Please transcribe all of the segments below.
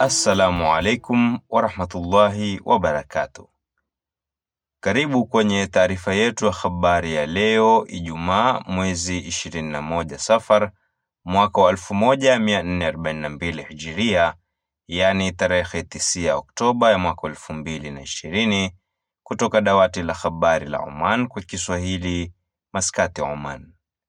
Assalamu alaikum warahmatullahi wabarakatuh. Karibu kwenye taarifa yetu ya habari ya leo Ijumaa mwezi 21 Safar mwaka wa 1442 Hijiria, yaani tarehe 9 Oktoba ya mwaka 2020 kutoka dawati la habari la Oman kwa Kiswahili, Maskati, Oman.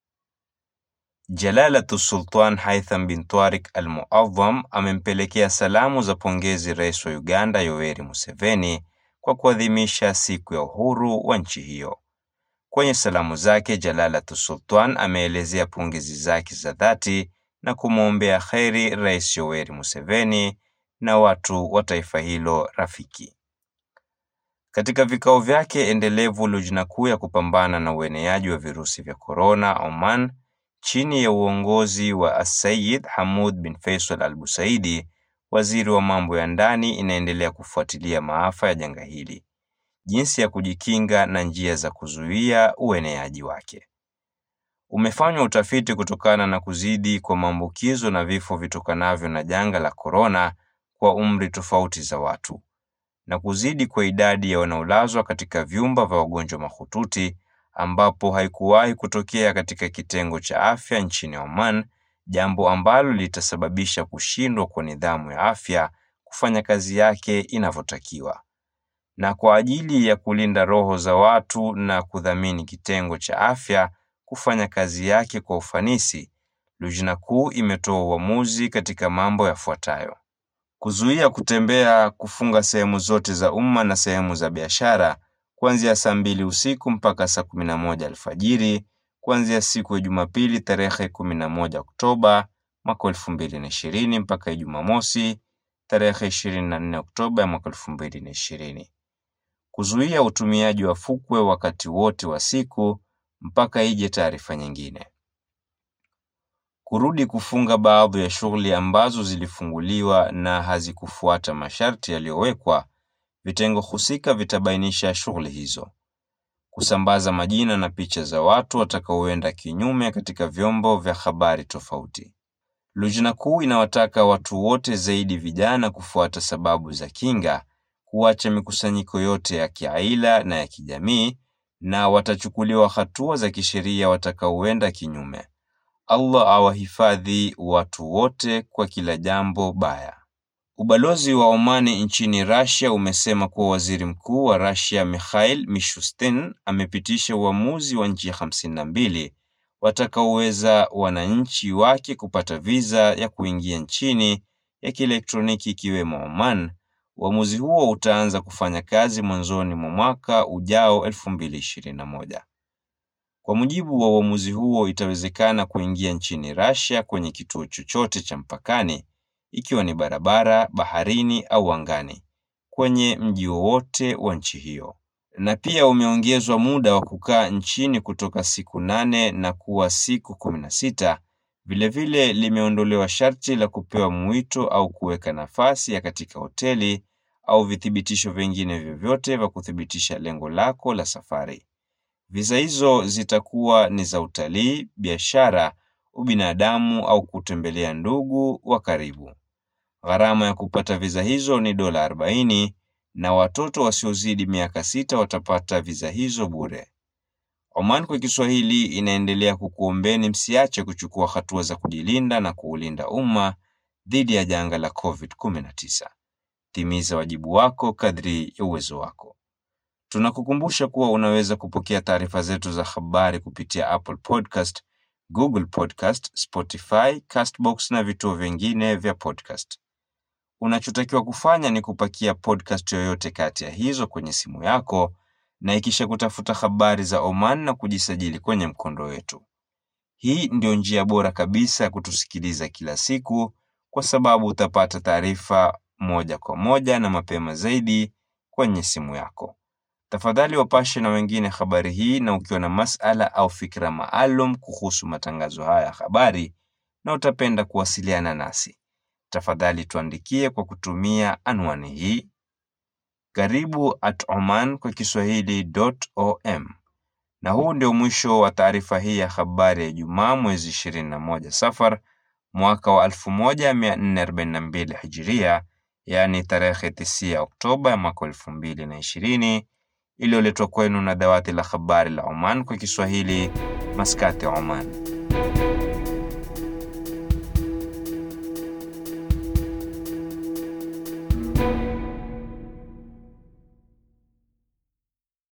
Jalalatu Sultan Haitham bin Tariq Al-Muadham amempelekea salamu za pongezi Rais wa Uganda Yoweri Museveni kwa kuadhimisha siku ya uhuru wa nchi hiyo. Kwenye salamu zake, Jalalatu Sultan ameelezea pongezi zake za dhati na kumwombea kheri Rais Yoweri Museveni na watu wa taifa hilo rafiki. Katika vikao vyake endelevu, Lujna kuu ya kupambana na ueneaji wa virusi vya korona Oman chini ya uongozi wa Asayid Hamud bin Faisal Al Busaidi, waziri wa mambo ya ndani, inaendelea kufuatilia maafa ya janga hili, jinsi ya kujikinga na njia za kuzuia ueneaji wake. Umefanywa utafiti kutokana na kuzidi kwa maambukizo na vifo vitokanavyo na janga la korona kwa umri tofauti za watu na kuzidi kwa idadi ya wanaolazwa katika vyumba vya wagonjwa mahututi ambapo haikuwahi kutokea katika kitengo cha afya nchini Oman, jambo ambalo litasababisha kushindwa kwa nidhamu ya afya kufanya kazi yake inavyotakiwa. Na kwa ajili ya kulinda roho za watu na kudhamini kitengo cha afya kufanya kazi yake kwa ufanisi, Lujna kuu imetoa uamuzi katika mambo yafuatayo: kuzuia kutembea, kufunga sehemu zote za umma na sehemu za biashara kuanzia saa mbili usiku mpaka saa kumi na moja alfajiri kuanzia siku ya Jumapili tarehe kumi na moja Oktoba mwaka elfu mbili na ishirini mpaka Ijumaa mosi tarehe ishirini na nne Oktoba ya mwaka elfu mbili na ishirini. Kuzuia utumiaji wa fukwe wakati wote wa siku mpaka ije taarifa nyingine. Kurudi kufunga baadhi ya shughuli ambazo zilifunguliwa na hazikufuata masharti yaliyowekwa. Vitengo husika vitabainisha shughuli hizo. Kusambaza majina na picha za watu watakaoenda kinyume katika vyombo vya habari tofauti. Lujna kuu inawataka watu wote, zaidi vijana, kufuata sababu za kinga, kuacha mikusanyiko yote ya kiaila na ya kijamii, na watachukuliwa hatua za kisheria watakaoenda kinyume. Allah awahifadhi watu wote kwa kila jambo baya. Ubalozi wa Omani nchini Russia umesema kuwa waziri mkuu wa Russia Mikhail Mishustin amepitisha uamuzi wa nchi hamsini na mbili watakaoweza wananchi wake kupata viza ya kuingia nchini ya kielektroniki ikiwemo Oman. Uamuzi huo utaanza kufanya kazi mwanzoni mwa mwaka ujao 2021. Kwa mujibu wa uamuzi huo, itawezekana kuingia nchini Russia kwenye kituo chochote cha mpakani ikiwa ni barabara, baharini au angani kwenye mji wowote wa nchi hiyo. Na pia umeongezwa muda wa kukaa nchini kutoka siku nane na kuwa siku kumi na sita. Vilevile limeondolewa sharti la kupewa mwito au kuweka nafasi ya katika hoteli au vithibitisho vingine vyovyote vya kuthibitisha lengo lako la safari. Visa hizo zitakuwa ni za utalii, biashara, ubinadamu au kutembelea ndugu wa karibu. Gharama ya kupata viza hizo ni dola 40 na watoto wasiozidi miaka sita watapata viza hizo bure. Oman kwa Kiswahili inaendelea kukuombeni msiache kuchukua hatua za kujilinda na kuulinda umma dhidi ya janga la COVID-19. Timiza wajibu wako kadri ya uwezo wako. Tunakukumbusha kuwa unaweza kupokea taarifa zetu za habari kupitia Apple Podcast, Google Podcast, Spotify, Castbox na vituo vingine vya podcast. Unachotakiwa kufanya ni kupakia podcast yoyote kati ya hizo kwenye simu yako na ikisha kutafuta habari za Oman na kujisajili kwenye mkondo wetu. Hii ndio njia bora kabisa ya kutusikiliza kila siku, kwa sababu utapata taarifa moja kwa moja na mapema zaidi kwenye simu yako. Tafadhali wapashe na wengine habari hii, na ukiwa na masala au fikra maalum kuhusu matangazo haya ya habari na utapenda kuwasiliana nasi, tafadhali tuandikie kwa kutumia anwani hii karibu at oman kwa kiswahili.om. Na huu ndio mwisho wa taarifa hii ya habari ya Ijumaa mwezi 21 Safar mwaka wa 1442 Hijiria, yaani tarehe tisia Oktoba ya mwaka elfu mbili na ishirini iliyoletwa kwenu na dawati la habari la Oman kwa Kiswahili, Maskati, Oman.